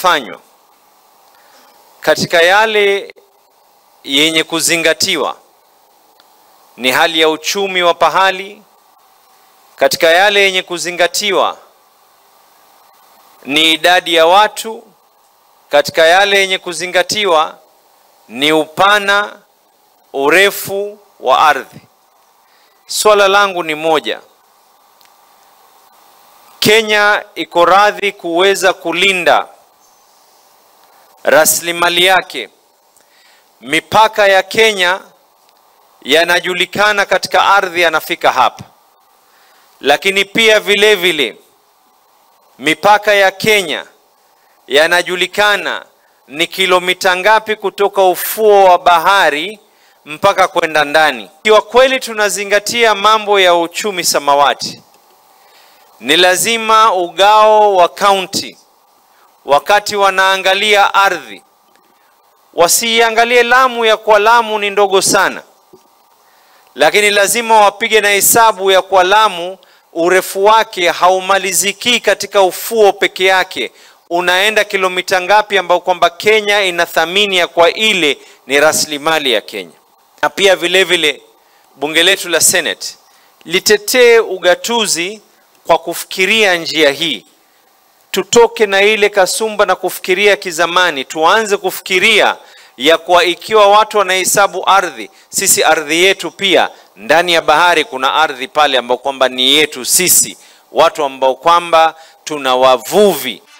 yanayofanywa katika yale yenye kuzingatiwa ni hali ya uchumi wa pahali. Katika yale yenye kuzingatiwa ni idadi ya watu. Katika yale yenye kuzingatiwa ni upana, urefu wa ardhi. Swala langu ni moja, Kenya iko radhi kuweza kulinda rasilimali yake. Mipaka ya Kenya yanajulikana katika ardhi, yanafika hapa, lakini pia vile vile mipaka ya Kenya yanajulikana ni kilomita ngapi kutoka ufuo wa bahari mpaka kwenda ndani. Ikiwa kweli tunazingatia mambo ya uchumi samawati, ni lazima ugao wa kaunti wakati wanaangalia ardhi wasiiangalie Lamu ya kwa Lamu ni ndogo sana, lakini lazima wapige na hesabu ya kwa Lamu urefu wake haumaliziki katika ufuo peke yake, unaenda kilomita ngapi, ambao kwamba Kenya inathamini ya kwa ile ni rasilimali ya Kenya. Na pia vile vile bunge letu la Senate litetee ugatuzi kwa kufikiria njia hii tutoke na ile kasumba na kufikiria kizamani, tuanze kufikiria ya kwa ikiwa watu wanahesabu ardhi, sisi ardhi yetu pia ndani ya bahari kuna ardhi pale ambao kwamba ni yetu sisi watu ambao kwamba tuna wavuvi